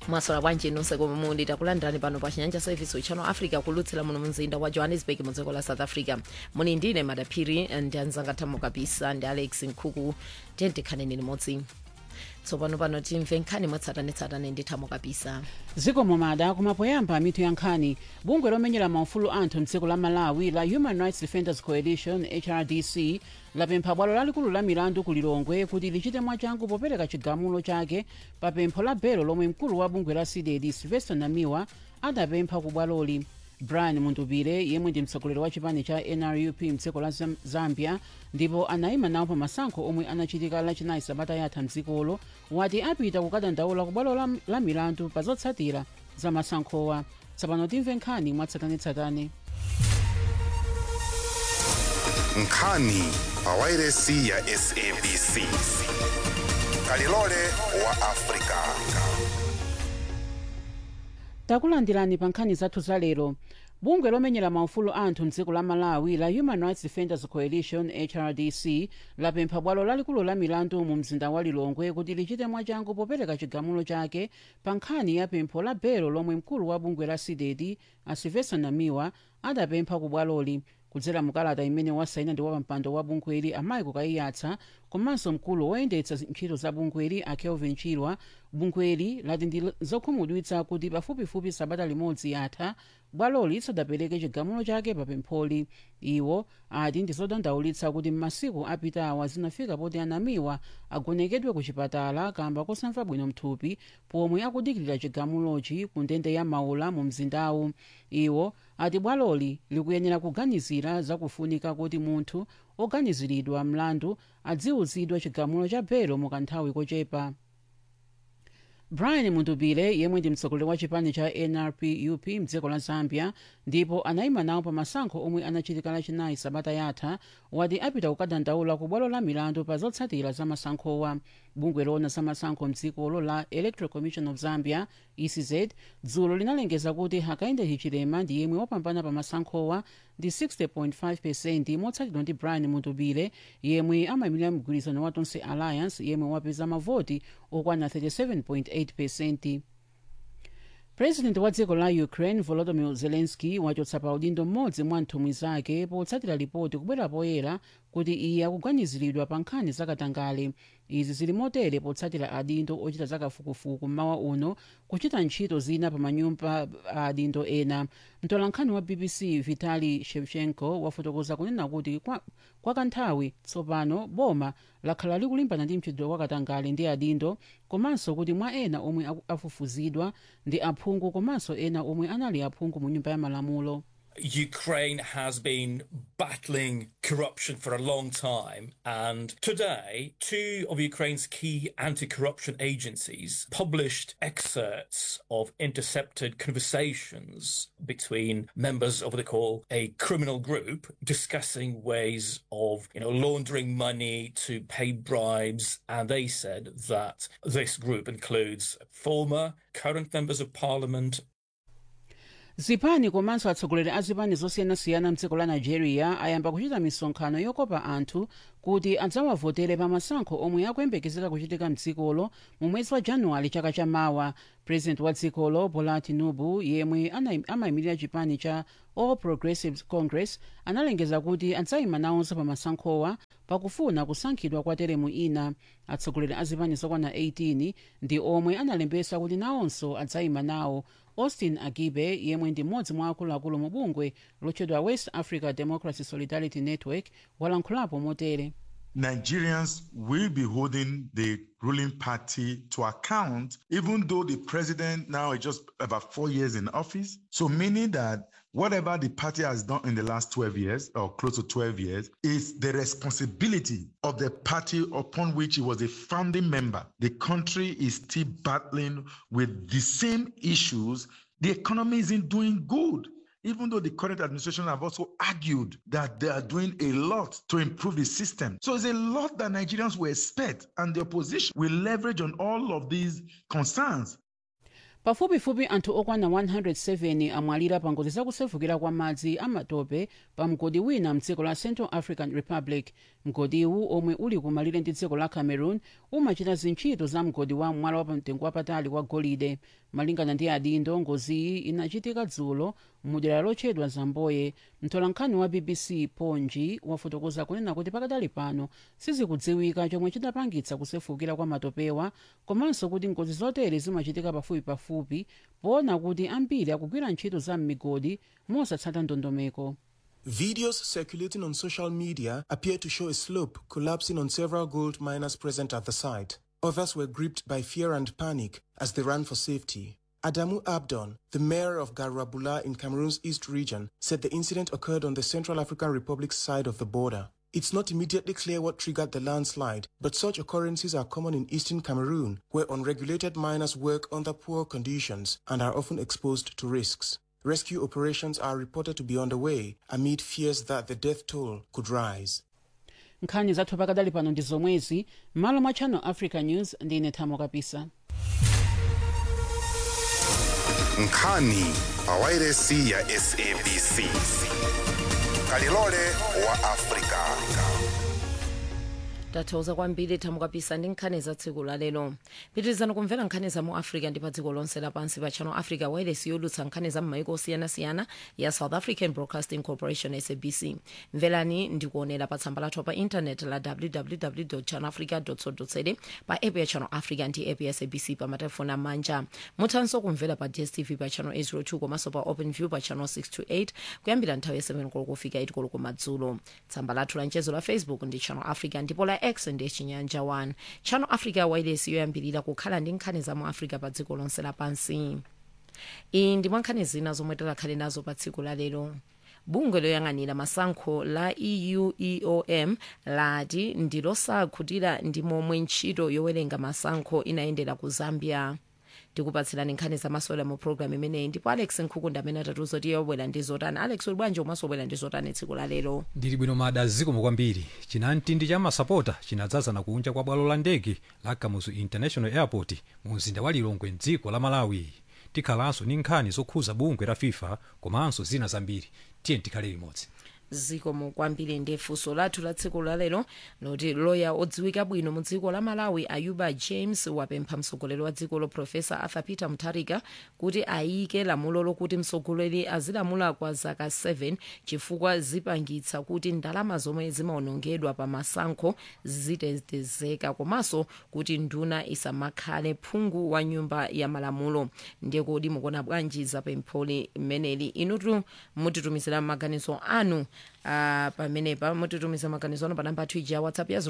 mwasola bwanji nonse komwe muli takulandirani pano pa chinyanja service channel africa kulutsira muno mzinda wa johannesburg mu dziko la south africa muni ndine madaphiri ndi anzanga thamo kabisa ndi alex nkhuku tiyendekhaneni limodzi tsopano pano timve nkhani mwatsatanetsatane ndi thamo kabisa zikomo mada kumapoyamba mitu ya nkhani bungwe lomenyera maufulu anthu mdziko la malawi la human rights defenders coalition hrdc lapempha bwalo lalikulu la milandu ku lilongwe kuti lichite mwachangu popereka chigamulo chake pa pempho la belo lomwe mkulu wa bungwe la cdd sylvester namiwa adapempha ku bwaloli brian mundubire yemwe ndi mtsogoleri wa chipani cha nrup mdziko la Zam- zambia ndipo anayima nawo pa masankho omwe anachitika lachinayi sabata yatha mdzikolo wati apita kukadandaula ku bwalo la, la milandu pa zotsatira za masankhowa tsopano timve nkhani mwatsatanetsatane nkhani pa wairesi ya sabc kalilole wa afrika takulandirani pa nkhani zathu za lero bungwe lomenyera maufulu anthu mdziko la malawi la human rights defenders coalition hrdc lapempha bwalo lalikulu la milandu mu mzinda wa lilongwe kuti lichite mwachangu popereka chigamulo chake pa nkhani ya pempho la belo lomwe mkulu wa bungwe la cdd asylvester namiwa adapempha ku bwaloli kudzera mukalata imene wasaina ndi wapampando wa bungweli amayi kukayiyatsa komanso mkulu woyendetsa ntchito za bungweli a kelvin chilwa bungweli lati ndi zokhumudwitsa kuti pafupifupi sabata limodzi yatha bwaloli sadapereke chigamulo chake pa pempholi iwo ati ndi zodandaulitsa kuti m'masiku apitawa zinafika poti anamiwa agonekedwe ku chipatala kamba kosamva bwino mthupi pomwe akudikirira chigamulochi ku ndende ya maula mu mzindawu iwo ati bwaloli likuyenera kuganizira zakufunika kuti munthu oganiziridwa mlandu adziwuzidwa chigamulo cha belo mu kanthawi kochepa brian mundubile yemwe ndi mtsogoleri wa chipani cha nrpup mdziko la zambia ndipo anayima nawo pa masankho omwe anachitika lachinayi sabata yatha wati apita kukadandaula ku bwalo la milandu pa zotsatira za masankhowa bungwe loona za masankho mdzikolo la electoral commission of zambia ecz dzulo linalengeza kuti hakainde hichilema ndi yemwe wapambana pa masankhowa ndi 60.5 percent motsatidwa ndi brian mundubile yemwe amayimirira mgwirizano wa tonse alliance yemwe wapeza mavoti okwana 37.8 percent president wa dziko la ukraine volodymyr zelensky wachotsa pa udindo mmodzi mwa nthumwi zake potsatira ripoti kubwera poyera kuti iye akuganiziridwa pa nkhani zakatangale izi zili motere potsatira adindo ochita zakafukufuku mmawa uno kuchita ntchito zina pa manyumba a adindo ena mtolankhani wa bbc vitali shevchenko wafotokoza kunena kuti kwa, kwa kanthawi tsopano boma lakhala likulimbana ndi mchitidwe wakatangale ndi adindo komanso kuti mwa ena omwe aku- afufuzidwa ndi aphungu komanso ena omwe anali aphungu mu nyumba ya malamulo Ukraine has been battling corruption for a long time. And today, two of Ukraine's key anti corruption agencies published excerpts of intercepted conversations between members of what they call a criminal group discussing ways of you know, laundering money to pay bribes. And they said that this group includes former, current members of parliament, zipani komanso atsogoleri a zipani zosiyanasiyana mdziko la nigeria ayamba kuchita misonkhano yokopa anthu kuti adzawavotere pa masankho omwe akuyembekezeka kuchitika mdzikolo mu mwezi wa januwale chaka chamawa president wa dzikolo bola tinubu yemwe ana- amayimirira chipani cha all progressives congress analengeza kuti adzayima nawonso pa masankhowa pakufuna kusankhidwa kwa teremu ina atsogoleri a zipani zokwana 18 ndi omwe analembesa kuti nawonso adzayima nawo austin agibe yemwe ndi mmodzi mwa akuluakulu mu bungwe lotchedwa west africa democracy solidarity network walankhulapo motere Nigerians will be holding the ruling party to account, even though the president now is just about four years in office. So, meaning that whatever the party has done in the last 12 years or close to 12 years is the responsibility of the party upon which he was a founding member. The country is still battling with the same issues. The economy isn't doing good even though the current administration have also argued that they are doing a lot to improve the system. So it's a lot that Nigerians will expect, and the opposition will leverage on all of these concerns. pafupifupi anthu okwana 107 amwalira pa ngozi zakusefukira kwa madzi amatope pa mgodi wina mdziko la central african republic mgodiwu omwe uli kumalire ndi dziko la cameroon umachita zintchito za mgodi wa mwala wapamtengo wapatali wa golide malingana ndi adindo ngoziyi inachitika dzulo mudera lotchedwa zamboye mtolankhani wa bbc ponji wafotokoza kunena kuti pakadali pano sizikudziwika chomwe chidapangitsa kusefukira kwa matopewa komanso kuti ngozi zotere zimachitika pafupipafupi poona kuti ambiri akugwira ntchito za m'migodi mosatsata ndondomeko Videos circulating on social media appear to show a slope collapsing on several gold miners present at the site. Others were gripped by fear and panic as they ran for safety. Adamu Abdon, the mayor of Garabula in Cameroon's East region, said the incident occurred on the Central African Republic's side of the border. It's not immediately clear what triggered the landslide, but such occurrences are common in eastern Cameroon, where unregulated miners work under poor conditions and are often exposed to risks. Rescue operations are reported to be underway amid fears that the death toll could rise. nkhani zathu pakadali pano ndi zomwezi m'malo mwa channel africa news ndine thamo kapisa nkhani pa wairesi ya sabc kalilole wa afrika tathokoza kwambiri thamo kapisa ndi nkhani za tsiku la lero pitirizani kumvera nkhani za mu africa ndi pa dziko lonse lapansi pa channel africa wireless yolutsa nkhani za m'maiko osiyanasiyana ya south african broadcasting corporation sabc mverani ndikuonera pa tsamba lathu pa intanet la www channel africa co za pa app ya channel africa ndi app ya sabc pa matelefoni amanja muthanso kumvera pa dstv pa channel 802 komanso pa open view pa channel 628 kuyambira nthawi ya 7 koloko kufika 8 koloko madzulo tsamba lathu la mchezo la facebook ndi channel africa ndipo la x ndi chinyanja 1 channel africa wireless yoyambirira kukhala ndi nkhani za mu africa pa dziko lonse lapansi iyi ndi mwa nkhani zina zomwe tikhale nazo pa tsiku la lero bungwe loyang'anira masankho la eu eom lati ndilosakhutira ndi momwe ntchito yowerenga masankho inayendera ku zambia tikupatsirani nkhani zamasewera mu programu imeneyi ndipo alex nkhukunda amene atatiuza kuti yobwera ndi zotani alex uli bwanji umaso wabwera ndi zotani tsiku la lero ndili bwino mada zikomo kwambiri chinamtindi cha masapota chinadzazana kunja kwa bwalo la ndege la kamuzu international airport mu mzinda wa lilongwe mdziko la malawi tikhalanso ndi nkhani zokhuza bungwe la fifa komanso zina zambiri tiye tikhale limodzi zikomo kwambiri ndi funso lathu la tsiku lalero loti loya odziwika bwino mu dziko la malawi ayuba james wapempha mtsogoleri wa dzikolo profesa arthur peter mutharika kuti ayike lamulo lokuti mtsogoleri azilamula kwa zaka 7 chifukwa zipangitsa kuti ndalama zomwe zimaonongedwa pa masankho zitetezeka komanso kuti nduna isamakhale phungu wa nyumba ya malamulo ndiye kodi mukuona bwanji za pempholi mmeneli inutu mutitumizira maganizo anu Uh, pamenepa mutitumiza maganizo anu pa namba athu ija whatsapp ya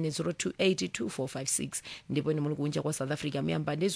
0790282456 ndipo ine muli kunja kwa south africa miyamba ndi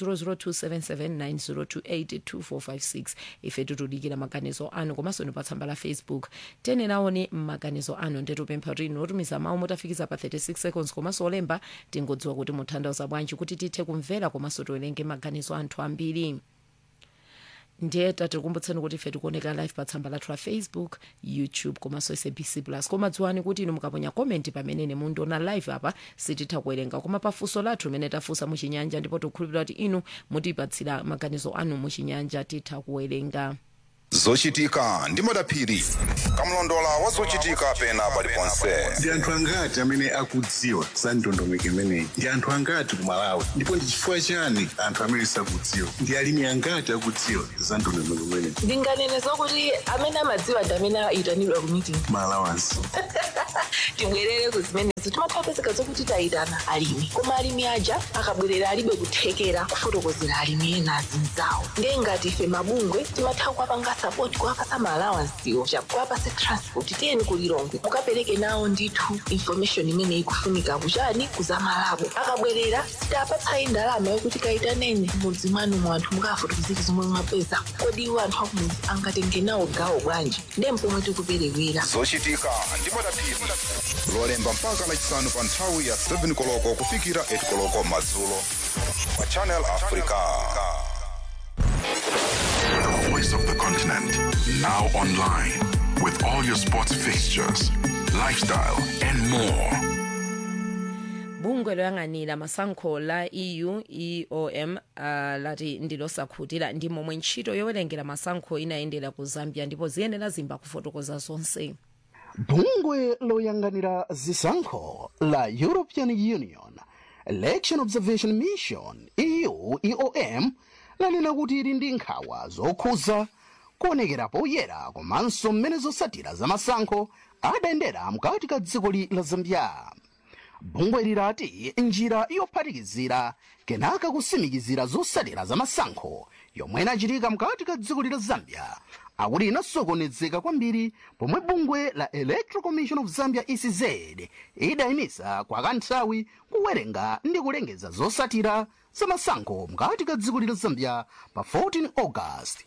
0027790282456 ife tutudikira maganizo anu komanso ni pa tsamba la facebook tene naoni maganizo anu nditupempha kuti inu otumiza mawu mutafikiza pa 36 seconds komanso olemba tingodziwa kuti mutanthauza bwanji kuti tithe kumvera komanso tiwerenge maganizo anthu ambiri ndiye tatikumbutseni kuti ife tikuoneka live pa tsamba lathu la facebook youtube komanso sabc plus koma dziwani kuti inu mukaponya komenti pamene mundiona live apa sititha kuwerenga koma pafunso lathu limene tafunsa muchinyanja ndipo tikukhulupirira kuti inu mutipatsira maganizo anu muchinyanja titha kuwerenga zochitika ndi madaphiri kamlondola wa zochitika pena paliponse ndi anthu angati amene akudziwa za ndondomeko imeneyi ndi anthu angati ku malawi ndipo ndi chifukwa chani anthu amene sakudziwa ndi alimi angati akudziwa za ndondomeko imeneyi ndinganene zokuti amene amadziwa ndi amene ayitanidwa ku meeting malawansi tibwerere ku zimenezo timathapezeka zokuti tayitana alimi koma alimi aja akabwerera alibe kuthekera kufotokozera alimi ena azinzawo ndiye ngati ife mabungwe timatha kuwapanga sapoti kuwapasa maalawansiwo kuwapasa transport tiyeni kulilongwe mukapereke nawo ndithu information imene ikufunika kuchani kuzamalabo akabwerera sitapatsayi ndalama yokuti kayitaneni mudzi mwanu mu anthu mukafotokozera zomwe mwapeza kodi iwo anthu akumudzi angatenge nawo gawo bwanji ndiye mpomwe tikuperewera zochitika ndi madaphiri lolemba mpaka lachisanu pa nthawi ya 7 koloko kufikira 8 koloko madzulo pa channel africa The voice of the continent. Now online with all your sports fixtures, lifestyle, and more. bungwe bungwe loyang'anira masankho la eu eom uh, lati ndilosakhutira ndi momwe ntchito yowerengera masankho inayendera ku zambia ndipo ziyenera zimba kufotokoza zonse bungwe loyang'anira zisankho la european union election observation mission eu eom lanena kuti ili ndi nkhawa zokhuza kuonekera poyera komanso mmene zotsatira za masankho adayendera mkati ka dziko la zambia bungwe lirati njira yophatikizira kenaka kusimikizira zotsatira za masankho yomwe inachitika mkati ka dziko la zambia akuti inasokonezeka kwambiri pomwe bungwe la electoral commission of zambia ecz idayimisa kwa kanthawi kuwerenga ndi kulengeza zotsatira za masankho mkati ka dziko la zambia pa 14 august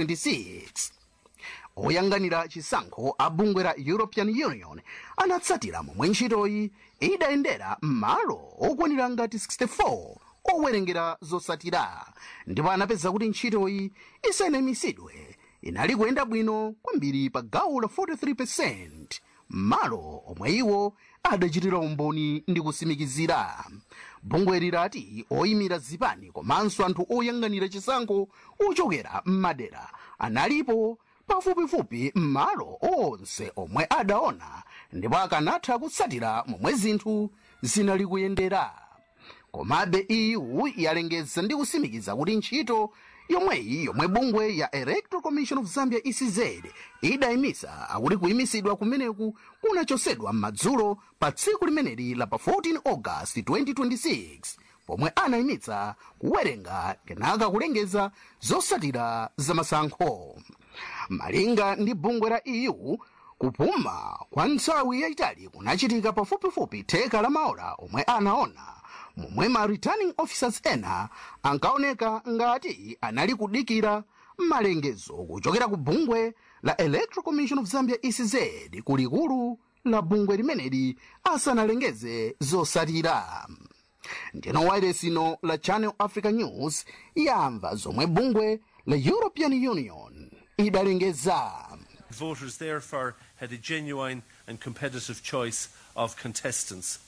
2026 oyang'anira chisankho a bungwe la european union anatsatira momwe ntchitoyi idayendera m'malo okwanira ngati 64 owerengera zotsatira ndipo anapeza kuti ntchitoyi isanamisidwe inali kuyenda bwino kwambiri pa gawo la 43 m'malo omwe iwo adachitira umboni ndi kusimikizira bungwe lirati oyimira zipani komanso anthu oyang'anira chisankho ochokera m'madera analipo pafupifupi m'malo onse omwe adaona ndipo akanatha kutsatira momwe zinthu zinali kuyendera komabe eu yalengeza ndi kusimikiza kuti ntchito yomweyi yomwe bungwe ya electoral commission of zambia ecz idayimisa akuti kuyimisidwa kumeneku kunachosedwa m'madzulo pa tsiku limeneli la pa 14 august 2026 pomwe anayimitsa kuwerenga kenaka kulengeza zotsatira za masankho malinga ndi bungwe la eu kupuma kwa nthawi yayitali kunachitika pafupifupi theka la maola omwe anaona momwe ma returning officers ena ankaoneka ngati anali kudikira malengezo kuchokera ku bungwe la electoral commission of zambia ecz kulikulu la bungwe limeneli asanalengeze zotsatira ndino wailesino la channel africa news yamva zomwe bungwe la european union idalengeza Voters therefore had a genuine and competitive choice of contestants.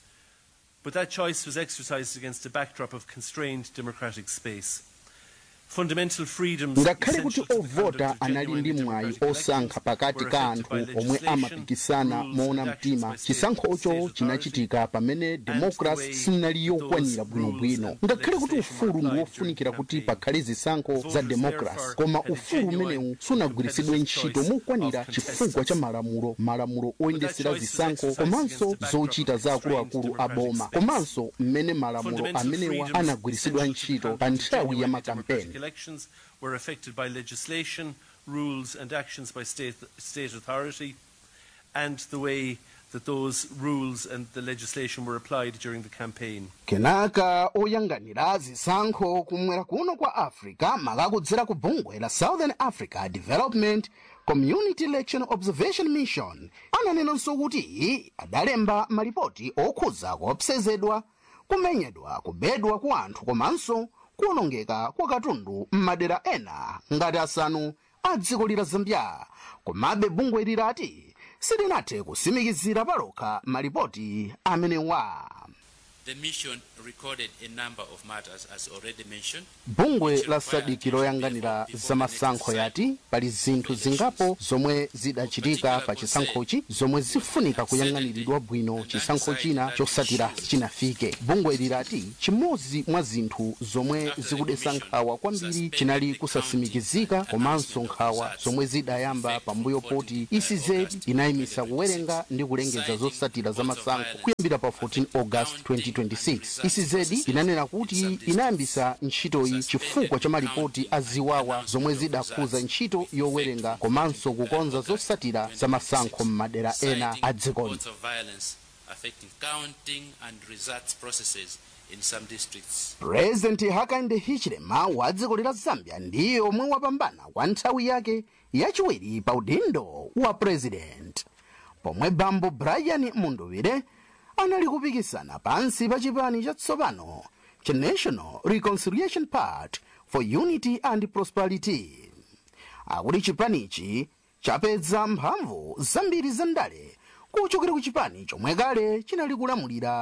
But that choice was exercised against a backdrop of constrained democratic space. Fundamental freedoms ngakhale kuti essential to the conduct ovota of anali genuine ndi mwayi democratic osankha elections pakati were ka affected anthu by omwe legislation, amapikisana rules moona and actions mtima by state- chisankhocho state chinachitika pamene demokrasi sinali yokwanira bwinobwino ngakhale kuti ufulu ndi wofunikira kuti pakhale zisankho za demokrasi koma ufulu umenewu sunagwiritsidwe ntchito mokwanira chifukwa cha malamulo malamulo oyendesera zisankho komanso zochita za akuluakulu a boma komanso mmene malamulo amenewa anagwiritsidwa ntchito pa nthawi ya makampeni democratic elections were affected by legislation, rules and actions by state, state authority and the way that those rules and the legislation were applied during the campaign. kenaka oyang'anira zisankho kumwera kuno kwa africa makakudzera ku bungwe la southern africa development community election observation mission ananenanso kuti adalemba malipoti okhuza kuopsezedwa kumenyedwa kubedwa kwa anthu komanso kuwonongeka kwa katundu m'madera ena ngati asanu a dziko la zambia komabe bungwe lirati silinathe kusimikizira palokha malipoti amenewa The mission recorded a number of matters, as already mentioned. bungwe la sadiki loyang'anira zamasankho yati pali zinthu zingapo zomwe zidachitika pa chisankhochi zomwe zifunika kuyang'aniridwa bwino chisankho china chosatira chinafike bungwe lirati chimodzi mwa zinthu zomwe zikudetsa nkhawa kwambiri chinali kusasimikizika komanso nkhawa zomwe zidayamba pambuyo poti ecz inayimisa kuwerenga ndi kulengeza zotsatira zamasankho kuyambira pa 14 august 2026 ecz inanena kuti inayambisa ntchitoyi chifukwa cha malipoti a ziwawa zomwe zidakhuza ntchito yowerenga komanso kukonza zotsatira zamasankho m'madera ena a dzikoli Reports of violence affecting counting and results processes in some districts. purezidenti hakainde hichilema wa dziko la zambia ndiye omwe wapambana kwa nthawi yake yachiwiri pa udindo wa purezidenti pomwe bambo brian munduvire anali kupikisana pansi pa chipani chatsopano cha national reconciliation party for unity and prosperity akuti chipanichi chapeza mphamvu zambiri zandale kuchokera ku chipani chomwe kale chinali kulamulira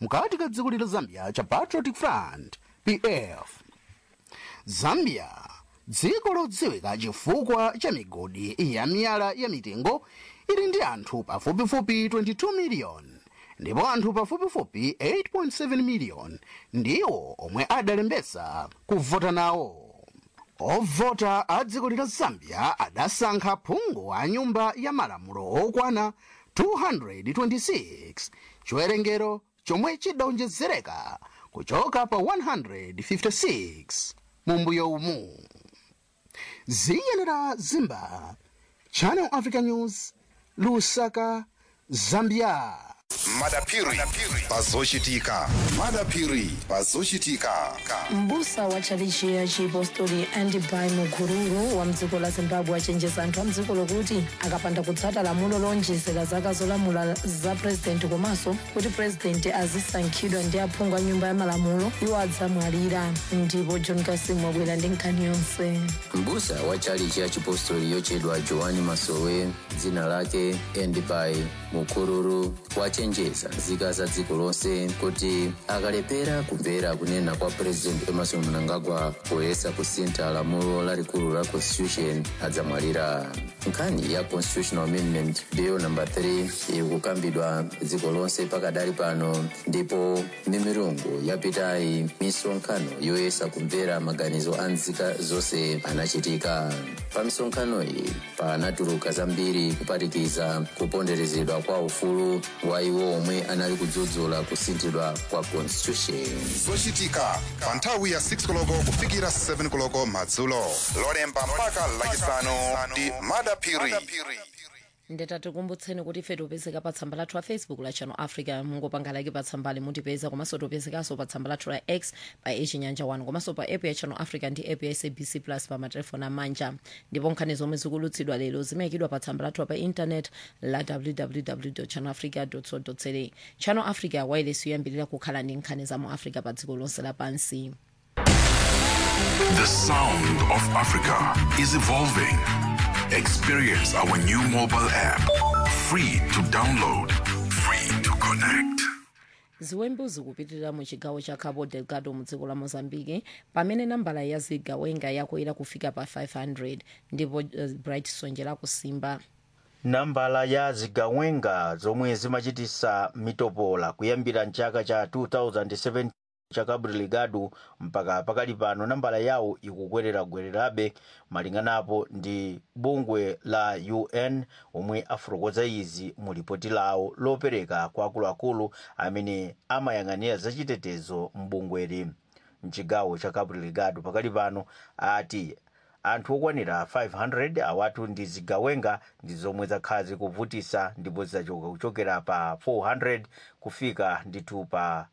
mkati ka dziko lila zambia cha patriotic front pf zambia dziko lodziwika chifukwa cha migodi ya miyala ya mitengo ili ndi anthu pafupifupi 22 miliyoni ndipo anthu pafupifupi 8.7 miliyoni ndiwo omwe adalembesa kuvota nawo ovota a dziko lila zambia adasankha phungu a nyumba ya malamulo okwana 226 chiwerengero chomwe chidawonjezereka kuchoka pa 156 mumbuyo umu ziyenera zimba channel africa news lusaka zambia madapiri pazochitika madapiri pazochitika mbusa wa chalichi ya chipostori andibai mukururu wa mdziko la zimbabwe achenjeza anthu a mdziko lokuti akapanda kutsata lamulo lonjezera zaka zolamula za purezidenti komanso kuti purezidenti azisankhidwa ndi aphungu a nyumba ya malamulo iwo adzamwalira ndipo john kasimu wabwera ndi nkhani yonse mbusa wa chalichi ya chipostori yochedwa joani masowe dzina lake endibai mukururu wachenjeza nzika za dziko lonse kuti akalepera kumvera kunena kwa purezidenti emerson mnangagwa poyesa kusintha lamulo lalikulu la constitution adzamwalira nkhani ya constitutional amendment bill number 3 ikukambidwa dziko lonse pakadali pano ndipo mimirungu yapitayi misonkhano yoyesa kumvera maganizo a nzika zonse anachitika pa misonkhano iyi panatuluka zambiri kuphatikiza kuponderezedwa kwa ufulu wa iwo omwe anali kudzudzula kusinthidwa kwa constitution zochitika pa nthawi ya 6 koloko kufikira 7 koloko madzulo lolemba mpaka lachisanu ndi madapiri ndetatikumbutseni kuti ife tipezeka pa tsamba lathu la facebook la channel africa mungopanga like pa tsambali mutipeza komanso tipezekanso pa tsamba lathu la x pa echinyanja 1 komanso pa app ya channel africa ndi app ya sabc plus pa matelefoni amanja ndipo nkhani zomwe zikulutsidwa lero zimayikidwa pa tsamba lathu pa intanet la www channel africa co za channel africa wireless yoyambirira kukhala ndi nkhani za mu africa pa dziko lonse lapansi The sound of Africa is evolving. Experience our new mobile app. Free to download, free to connect. ziwembu zikupitirira mu chigawo cha cabo delgado mu dziko la mozambique pamene nambala ya zigawenga yakwera kufika pa 500 ndipo uh, bright sonjera kusimba nambala ya zigawenga zomwe zimachitisa mitopola kuyambira mchaka cha 2007 cha cabo delgado mpaka pakali pano nambala yawo ikukwerera-gwererabe malinganapo ndi bungwe la un omwe afotokoza izi mu lipoti lawo lopereka kwa akuluakulu amene amayang'anira zachitetezo mbungweri mchigawo cha cabo delgado pakali pano ati anthu okwanira 500 awatu ndi zigawenga ndi zomwe zakhala zikuvutisa ndipo zidachoka kuchokera pa 400 kufika ndithu pa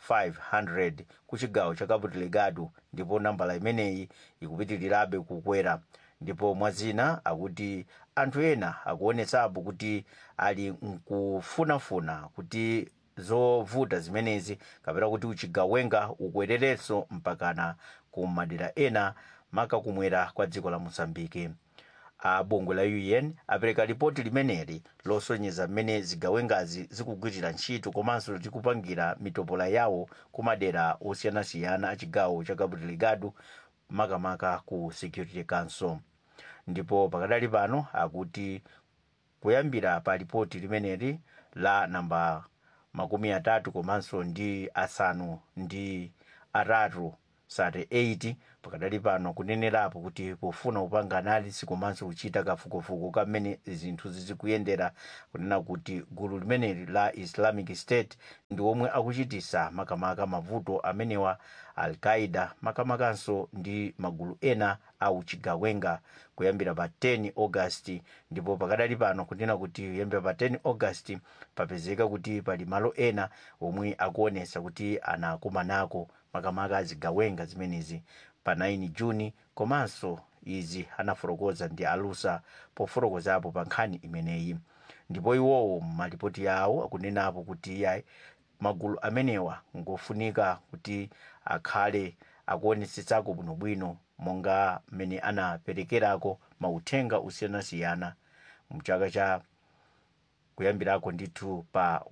500 ku chigawo cha cabo delgado ndipo nambala imeneyi ikupitirirabe kukwera ndipo mwazina akuti anthu ena akuonetsapo kuti ali nkufunafuna kuti zovuta zimenezi kapena kuti uchigawenga ukwererenso mpakana ku madera ena maka kumwera kwa dziko la mozambike a bungwe la un apereka ripoti limeneli losonyeza mmene zigawengazi zikugwirira ntchito komanso zikupangira mitopola yawo ku madera osiyanasiyana a chigawo cha cabo delgado makamaka ku security council ndipo pakadali pano akuti kuyambira pa ripoti limeneli la namba makumi atatu komanso ndi asanu ndi atatu sate 8 pakadali pano kunenerapo kuti pofuna kupanga analisi komanso kuchita kafukufuku kamene zinthu zizikuyendera kunena kuti gulu limeneli la islamic state ndi omwe akuchitisa makamaka mavuto amenewa al-qaida makamakanso ndi magulu ena au chigawenga kuyambira pa 10 august ndipo pakadali pano kunena kuti kuyambira pa 10 august papezeka kuti pali malo ena omwe akuonesa kuti anakumanako makamaka azigawenga zimenezi pa 9 juni komanso izi anafotokoza ndi alusa pofotokozapo pa nkhani imeneyi ndipo iwowo malipoti yawo akunenapo kuti yayi magulu amenewa ngofunika kuti akhale akuonetsetsako bwinobwino monga mmene anaperekerako mauthenga osiyanasiyana mchaka cha kuyambirako ndithu pa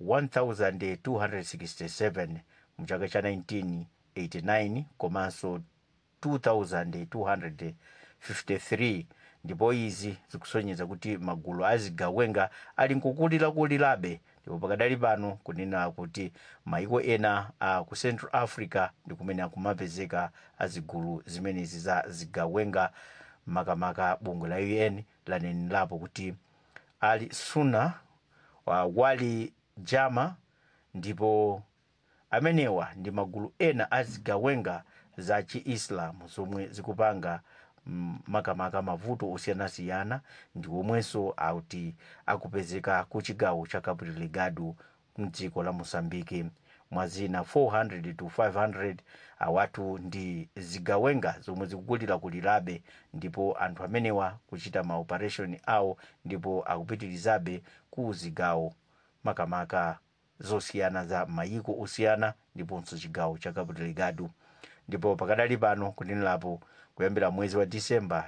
1267 mu chaka cha 1989 komanso 2253 ndipo izi zikusonyeza kuti magulu azigawenga ali nkukulirakulirabe ndipo pakadali pano kunena kuti maiko ena a ku central africa ndi kumene akumapezeka azigulu zimenezi za zigawenga makamaka bungwe la un lanenerapo kuti ali suna wa wali jama ndipo amenewa ndi magulu ena azigawenga za chiislamu zomwe zikupanga mm, makamaka mavuto osiyanasiyana ndi omwenso akuti akupezeka ku chigawo cha cabo delgado mdziko la mosambiki mwazina 400 to 500 awatu ndi zigawenga zomwe zikukulirakulirabe ndipo anthu amenewa kuchita maoperation awo ndipo akupitirizabe ku zigawo makamaka zosiyana za mayiko osiyana ndiponso chigawo cha cabo delgado ndipo pakadali pano kunenerapo kuyambira mwezi wa disemba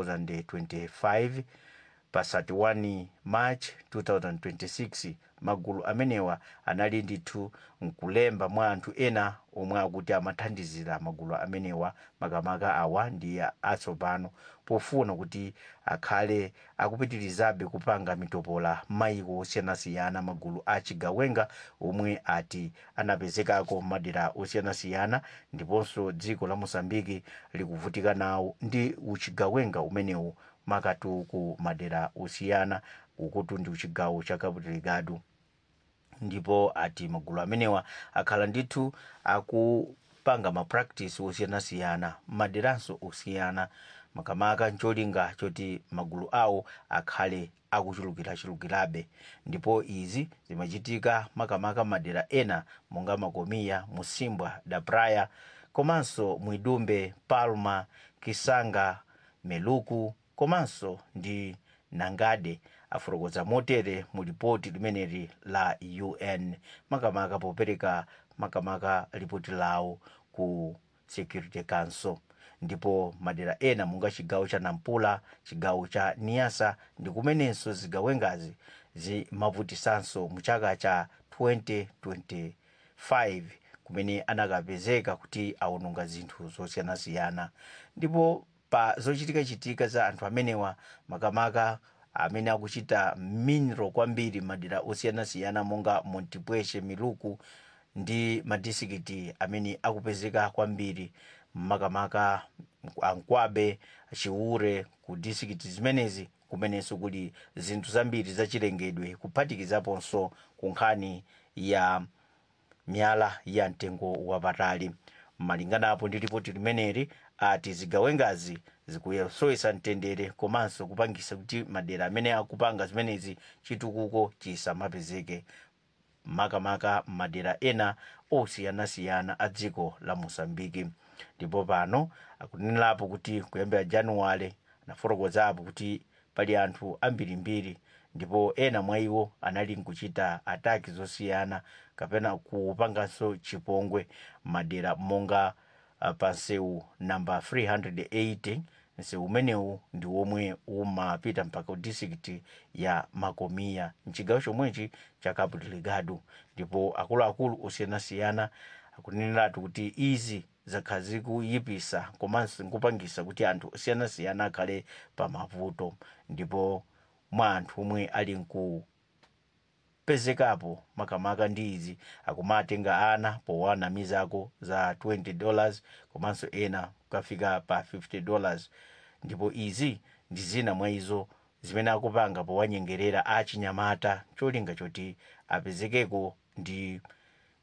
2025 pa 31 march 2026 magulu amenewa anali ndithu nkulemba mwa anthu ena omwe akuti amathandizira magulu amenewa makamaka awa ndi atsopano pofuna kuti akhale akupitirizabe kupanga mitopola maiko osiyanasiyana magulu achigawenga omwe ati anapezekako madera osiyanasiyana ndiponso dziko la mosambiki likuvutika nawo ndi uchigawenga umenewu makatu ku madera osiyana ukuti ndi uchigawo cha cabo delgado ndipo ati magulu amenewa akhala ndithu akupanga mapractice osiyanasiyana maderanso osiyana makamaka ncholinga choti magulu awo akhale akuchulukirachulukirabe ndipo izi zimachitika makamaka madera ena monga makomiya musimbwa da praia komanso mwidumbe palma kisanga meluku komanso ndi nangade afotokoza motere mu ripoti limeneli la un makamaka popereka makamaka ripoti lawo ku security council ndipo madera ena monga chigawo cha nampula chigawo cha niasa ndi kumenenso zigawengazi zimavutisanso mu chaka cha 2025 kumene anakapezeka kuti awononga zinthu zosiyanasiyana ndipo pa zochitikachitika za anthu amenewa makamaka amene akuchita minro kwambiri madera osiyanasiyana monga montipweshe miluku ndi madisikiti amene akupezeka kwambiri makamaka ankwabe chiure ku disikiti zimenezi kumenenso kuli zinthu zambiri zachilengedwe kuphatikizaponso ku nkhani ya miyala ya mtengo wapatali malinganapo ndi ripoti limeneli ati zigawengazi zikuyesowesa mtendere komanso kupangisa kuti madera amene akupanga zimenezi chitukuko chisamapezeke makamaka madera ena osiyanasiyana a dziko la mosambiki ndipo pano akunenerapo kuti kuyambira januwale anafotokozapo kuti pali anthu ambirimbiri ndipo ena mwa iwo anali nkuchita ataki zosiyana kapena kupanganso chipongwe madera monga uh, pa nseu namba 380 nseu umenewu ndi womwe umapita mpaka ku district ya makomiya mchigawo chomwechi cha cabo delgado ndipo akuluakulu osiyanasiyana akuneneratu kuti izi zakhala zikuyipisa komanso nkupangisa kuti anthu osiyanasiyana akhale pa mavuto ndipo mwa anthu omwe ali nku pezekapo makamaka ndi izi akumatenga ana powanamizako za 20 dollars komanso ena kukafika pa 50 dollars ndipo izi ndi zina mwa izo zimene akupanga powanyengerera achinyamata cholinga choti apezekeko ndi